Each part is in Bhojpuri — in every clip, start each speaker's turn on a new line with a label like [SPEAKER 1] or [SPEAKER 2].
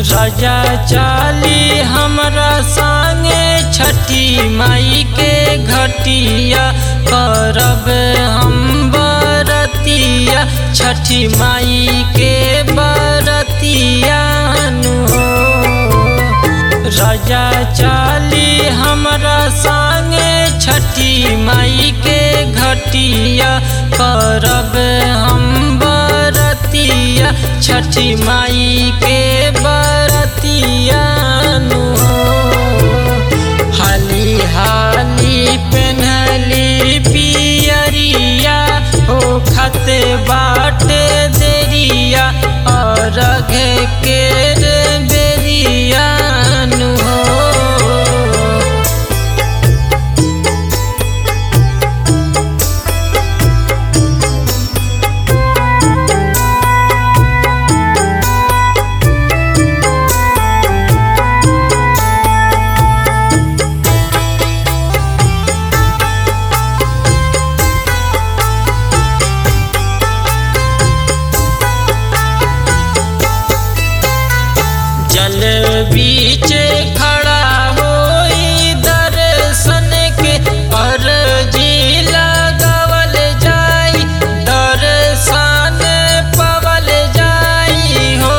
[SPEAKER 1] राजा चाली हमरा संगे छठी माई के घटिया करब हम बरतिया छठी माई के बरतिया नु हो राजा चाली हमरा संगे छठी माई के घटिया करब हम बरतिया छठी माई के बरतिया नु हो हाली हाली पेन्हली पियरिया ओ खते बाट देरिया और के बेरिया नु हो जल बीच खड़ा होई दर्शन के अर्जी लगावल जाई दर्शन पवल जाई हो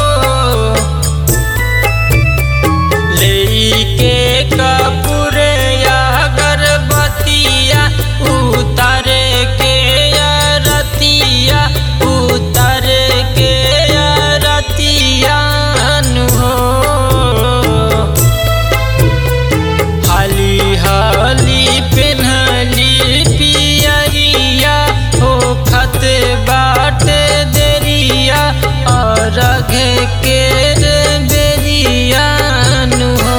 [SPEAKER 1] लेके कपूर या गर्भवतिया उतारे के रतिया उतर के रतिया नु हो हाली हाली पेन्हली पियरिया हो खत बाट देरिया और के बेरिया नु हो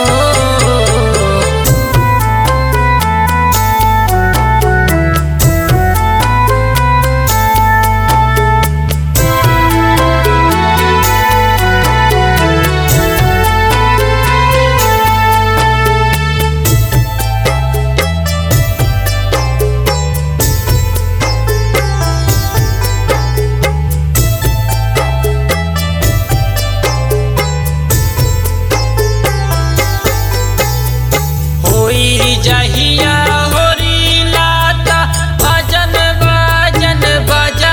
[SPEAKER 1] होई जहिया होरी लाता भजन बाजन बाजा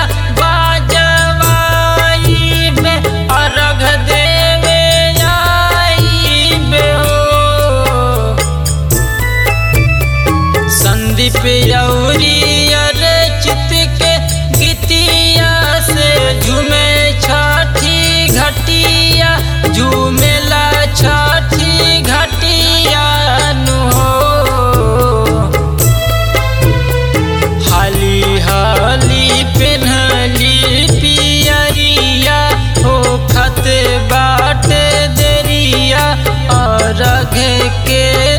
[SPEAKER 1] बाजवाई बे अर्घ देवे आई बे हो संदीप यौरी अर्चित के गीतिया से झूमे छठी घटिया झूमेला छठी घटिया नु हो हाली हाली पेन्हली पियरिया हो खत बाट देरिया और के